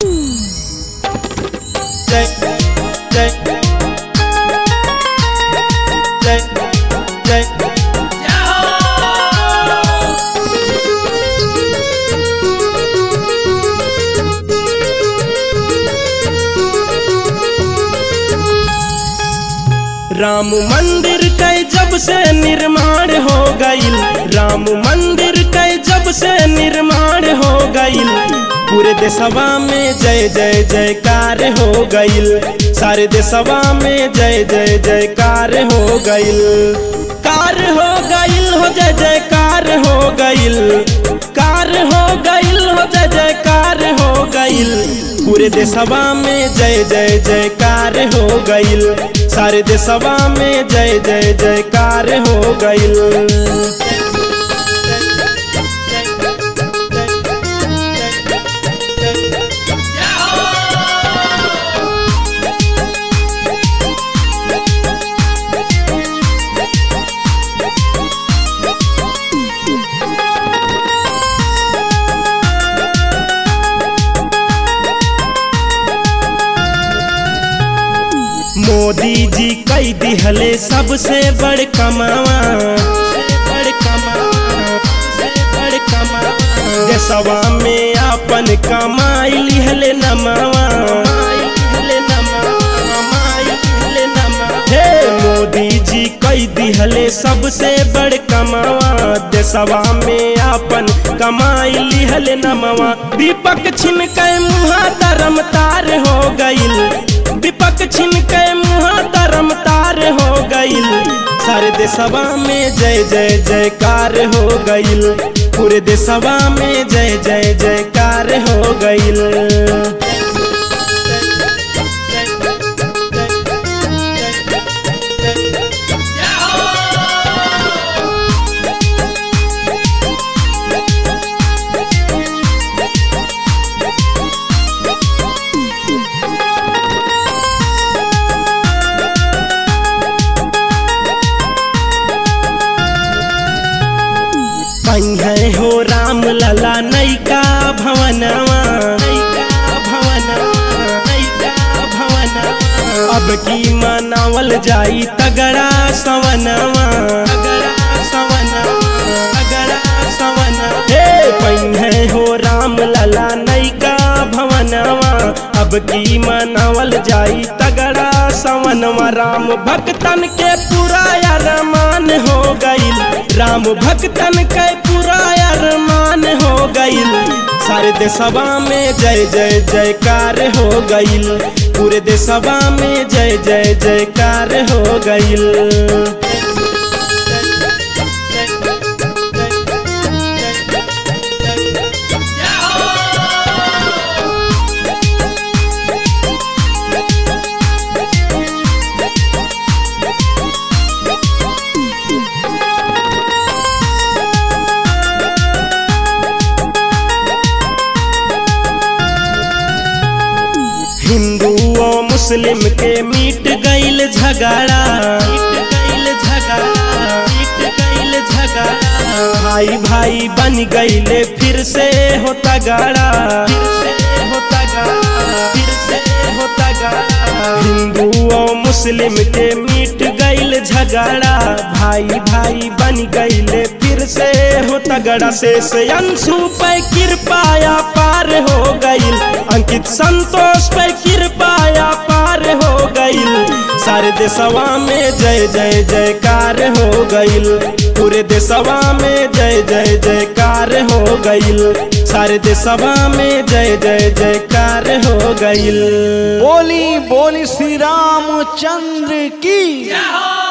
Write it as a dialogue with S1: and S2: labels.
S1: जय जय जय जय राम मंदिर के जब से निर्माण हो गईल राम मंदिर के जब से निर्माण हो गईल पूरे देशवा में जय जय जयकार हो गईल सारे देशवा में जय जय जयकार हो गईल कार हो गईल हो जय जयकार हो गईल कार हो गईल हो जय जयकार हो गईल पूरे देशवा में जय जय जयकार हो गईल सारे देशवा में जय जय जयकार हो गईल मोदी जी कई दिहले सबसे बड़ कमावा बड़ कमावा बड़ कमावा देशवा में अपन कमाई लिहले नमावा लिहले नमावा लिहले नमावा हे मोदी जी कई दिहले सबसे बड़ कमावा देशवा में अपन कमाई लिहले नमावा दीपक छिन के मुहा धर्म तार हो गईल दीपक छिन के मुहा धर्म तार हो गईल सारे देशवा में जय जय जयकार हो गईल पूरे देशवा में जय जय जयकार हो गईल पंहे हो राम लला नैका भवनवा नैका भवनवा नैका भवनवा अब की मनावल जाई तगड़ा सवनवा तगड़ा सवनवा तगड़ा सवनवा हे पंहे हो राम लला नैका भवनवा अब की मनावल जाई तगड़ा सवनवा राम भक्तन के पूरा अरमान हो गईल राम भक्तन के पूरा अरमान हो गईल सारे देशवा में जय जय जयकार हो गईल पूरे देशवा में जय जय जयकार हो गईल हिंदू और मुस्लिम के मीट गईल झगड़ा मीट गईल झगड़ा मीट गईल झगड़ा भाई भाई बन गईले फिर से होता गाड़ा फिर से होता गाड़ा फिर से होता गाड़ा हिंदू और मुस्लिम के मीट गईल झगड़ा भाई भाई बन गईले फिर से होता गड़ा से से अंशु पे कृपाया पार हो गईल अंकित संतोष पे कृपाया पार हो गईल सारे देशवा में जय जय जयकार हो गईल पूरे देशवा में जय जय जयकार हो गईल सारे देशवा में जय जय जयकार हो गईल
S2: बोली बोली श्री रामचंद्र की